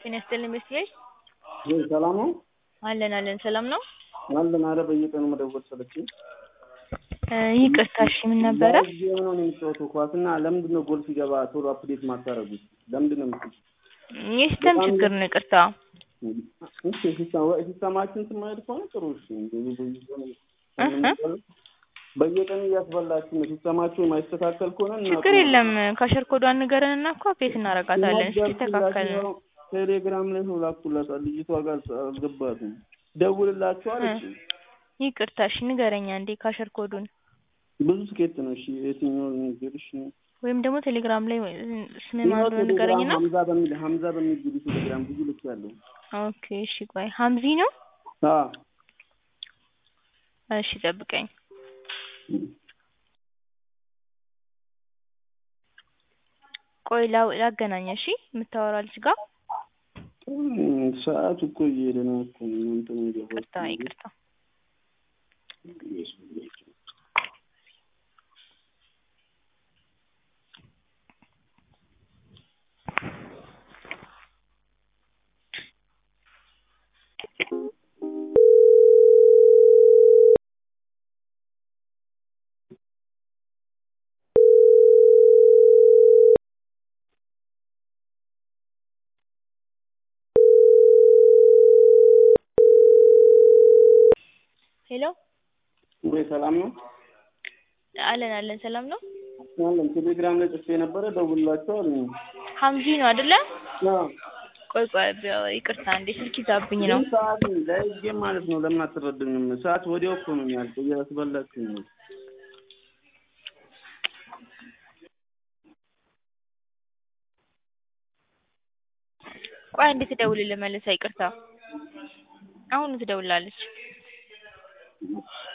ጤና ይስጥልኝ ቤተሰቦች ወይ ሰላም ነው? አለን አለን ሰላም ነው? አለን። ኧረ በየቀኑ መደወል ሰለቸኝ። እ ይቅርታ እሺ ምን ነበረ? ጌም ነው የሚጫወተው ኳስ እና ለምንድን ነው ጎል ሲገባ ቶሎ አፕዴት ማታረጉት? ለምንድን ነው የምትሉት? የሲስተም ችግር ነው ይቅርታ። እሺ ሲስተማ ሲስተማችን ስማሄድ ከሆነ ጥሩ እሺ። እንደዚህ በየቀኑ እህ በየቀኑ እያስበላችሁ ነው። ሲስተማችሁ የማይስተካከል ከሆነ ችግር የለም ካሸር ኮዷን ንገረንና እኮ አፕዴት እናደርጋታለን እስኪስተካከል ነው። ቴሌግራም ላይ ነው ላኩላታል። ልጅቷ ጋር አልገባትም። ደውልላችኋል። እሺ ይቅርታ እሺ ንገረኛ እንዴ ካሸር ኮዱን ብዙ ስኬት ነው። እሺ የትኛው ንገርሽ? ወይም ደግሞ ቴሌግራም ላይ ስም ማን እንደሆነ ንገረኝና ሀምዛ በሚል ሀምዛ በሚል ግቢ ቴሌግራም ብዙ ልክ ያለው ኦኬ እሺ ቆይ ሀምዚ ነው አዎ እሺ ጠብቀኝ ቆይ ላው ላገናኝ እሺ የምታወራ ልጅ ጋር ሰዓቱ እኮ እየሄደ ነው እኮ እናንተ ይቅርታ ይቅርታ ሄሎ ወይ ሰላም ነው? አለን አለን ሰላም ነው? አለን ቴሌግራም ላይ ጽፌ ነበረ ደውላቸው አሉኝ። ሀምዚ ነው አይደለ? አዎ ቆይ ቆይ ይቅርታ እንዴ ስልክ ይዛብኝ ነው። ግን ሰዓት ለህጌ ማለት ነው። ለምን አትረዱኝም? ሰዓት ወዲያው እኮ ነው የሚያልቀው። እያስበላችሁ ነው። ቆይ እንዴት ትደውልልህ መልሳ ይቅርታ አሁን ትደውላለች።